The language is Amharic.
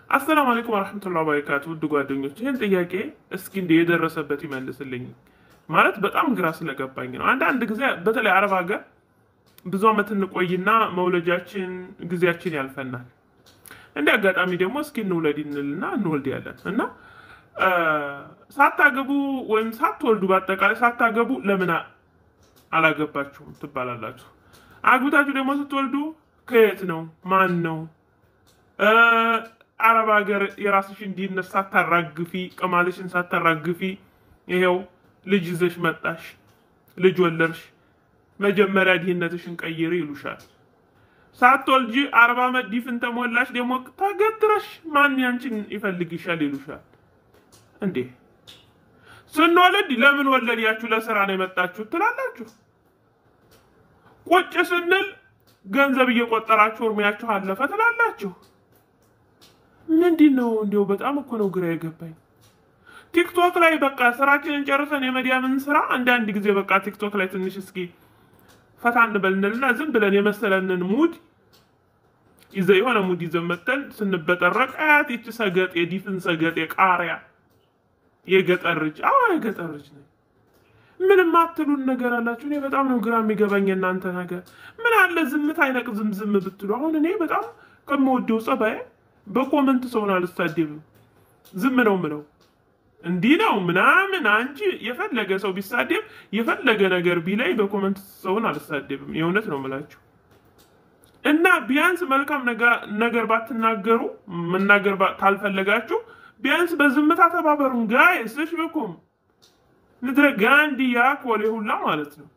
አሰላሙ አለይኩም ወረሕመቱላሂ ወበረካቱ። ውድ ጓደኞች ይህን ጥያቄ እስኪ እንደ የደረሰበት ይመልስልኝ። ማለት በጣም ግራ ስለገባኝ ነው። አንዳንድ ጊዜ በተለይ አረብ ሀገር ብዙ ዓመት እንቆይና መውለጃችን ጊዜያችን ያልፈናል። እንደ አጋጣሚ ደግሞ እስኪ እንውለድ እንልና እንወልድ ያለን እና ሳታገቡ ወይም ሳትወልዱ በአጠቃላይ ሳታገቡ ለምን አላገባችሁም ትባላላችሁ። አግብታችሁ ደግሞ ስትወልዱ ከየት ነው ማን ነው አረብ ሀገር የራስሽን ድህነት ሳታራግፊ ቅማልሽን ሳታራግፊ ይሄው ልጅ ይዘሽ መጣሽ፣ ልጅ ወለድሽ፣ መጀመሪያ ድህነትሽን ቀይሪ ይሉሻል። ሳትወልጂ አርባ ዓመት ዲፍን ተሞላሽ፣ ደግሞ ተገትረሽ ማን ያንቺን ይፈልግሻል ይሉሻል። እንዴ ስንወልድ ለምን ወለድያችሁ ለስራ ነው የመጣችሁ ትላላችሁ። ቁጭ ስንል ገንዘብ እየቆጠራችሁ እርሜያችሁ አለፈ ትላላችሁ። ምንድን ነው እንዲው በጣም እኮ ነው ግራ የገባኝ። ቲክቶክ ላይ በቃ ስራችንን ጨርሰን የመዲያምን ስራ አንዳንድ ጊዜ በቃ ቲክቶክ ላይ ትንሽ እስኪ ፈታ እንበልንልና ዝም ብለን የመሰለንን ሙድ ይዘ የሆነ ሙድ ይዘን መተን ስንበጠረቅ አያት ይቺ ሰገጥ የዲፍን ሰገጥ የቃሪያ የገጠር ልጅ አዎ የገጠር ልጅ ነኝ። ምንም አትሉን ነገር አላችሁ። እኔ በጣም ነው ግራ የሚገባኝ እናንተ ነገር። ምን አለ ዝምት አይነቅ ዝም ዝም ብትሉ። አሁን እኔ በጣም ከምወደው ጸባይ በኮመንት ሰውን አልሳደብም፣ ዝም ነው ምለው። እንዲህ ነው ምናምን አንቺ የፈለገ ሰው ቢሳደብ የፈለገ ነገር ቢላይ በኮመንት ሰውን አልሳደብም። የእውነት ነው ምላችሁ እና ቢያንስ መልካም ነገር ባትናገሩ መናገር ካልፈለጋችሁ ቢያንስ በዝምታ ተባበሩን ጋይስ። እሽ ብኩም ንድረ ጋንዲያ ኮሌ ሁላ ማለት ነው።